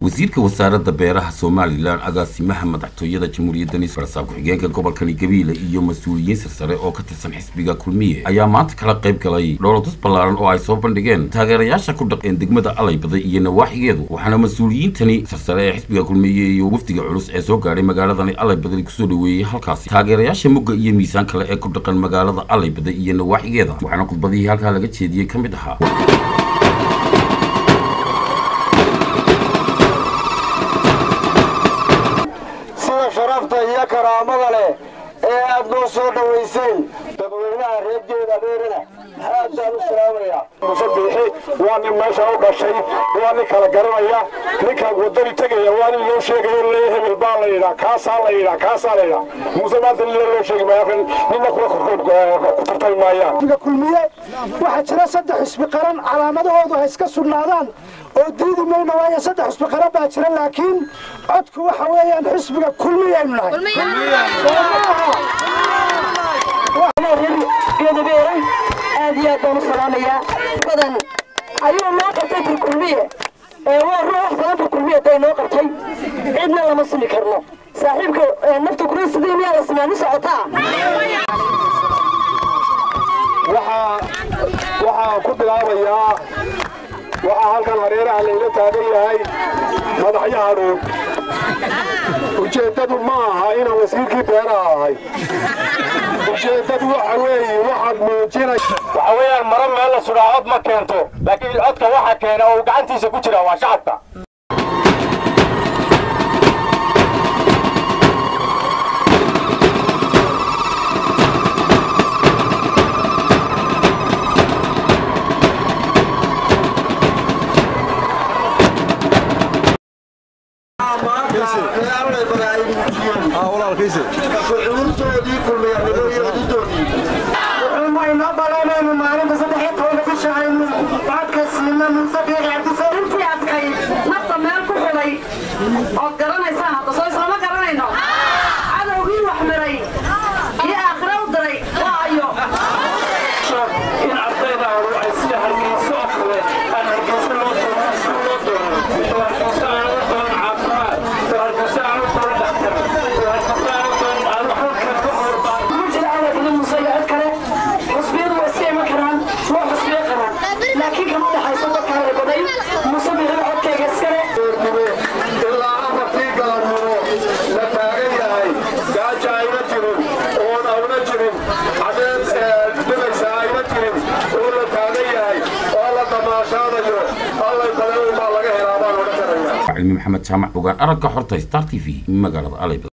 wasiirka wasaaradda beeraha somalilan agaasimaha madaxtooyada jamhuuriyadda farsaab ku-xigeenka gobolkani gabiile iyo mas-uuliyiin sarsare oo ka tirsan xisbiga kulmiye ayaa maanta kala qayb galay dhoolatus ballaaran oo ay soo bandhigeen taageerayaasha ku dhaqeen degmada alaybada iyo nawaaxigeedu waxaana mas-uuliyiintani sarsare ee xisbiga kulmiye iyo wafdiga culus ee soo gaadhay magaaladani alaybadani kusoo dhaweeyey halkaasi taageerayaasha mugga iyo miisaan kale ee ku dhaqan magaalada alaybada iyo nawaaxigeeda waxaana khudbadihii halkaa laga jeediyey ka mid ahaa sida sharafta iyo karaamada leh ee aad noo soo dhowayseen dadweynaha reergeeda dheerana aad baan u salaamaya muse biixi waa nin meesha u dhashay waa nin kala garanaya ninkaan wadani tegaya waa nin loo sheegayo lee hebel baa la yidhaa kaasaa la yidhaa kaasaa la yidhaa muuse maanta nin loo sheegi maayo ninna kula ku tartami maayaan kulmiye waxaa jira saddex xusbi qaran calaamadahoodu ha iska sugnaadaan oo diidi mayno waayo saddex xusbi qaran baa jira laakiin codku waxa weeyaan xisbiga kulmiyaynu nahay geedabeeran aad iyo aad baan u salaamayaa badan ayuu noo qabtay burkulmiye ee waa ruux wax badan burkulmiye day noo qabtay cidna lama sumi karno saaxiibka nafta kula sidii miyaa la simaan u socotaa waxaan ku bilaabayaa waxaa halkan hareeraha layla taagan yahay madaxyaha dhuub ujeeddadu ma aha inaan wasiirkii beeraha ahay ujeeddadu waxa weeye waxaad muujinay waxa weeyaan maro meel la sudhaa cod ma keento laakiin codka waxa keena oo uu gacantiisa ku jira waa shacabka wuxuumaynoo baleenaynu maalinta saddex iyo tobanka bisha aynu codka siino muuse biixi cabdise intii adkay nafta meel ku xidhay ood garanaysaan hadda soo islama garanayno cadowgii wax miray iyo aakhira u diray waa ayo in ardaydaadu ay sida hargeysa oo kale aan hargeysa loo doono iskuul loo doono oo hargeysa aan u doono caafimaad oo hargeysa aan u doono dhakhtar oo hargeysa aan u doono aan halkan ka horbaan ma jira cadowgii muuse iyo cid kale xusbiyadu way iska iman karaan waa xusbiyo qaran laakiin kama dhexayso dadka hore baday muuse bixiba codkayga iskale ilaa afartii galabnimo la taagan yahay gaaja ayna jirin oon awna jirin cadeed dhibaysa ayna jirin oo la taagan yahay oo la damaashaadayo allay badan baa laga helaa baan odhan karaya cilmi maxamed jaamac ogaan aragga xorta star t v magaalada alaybada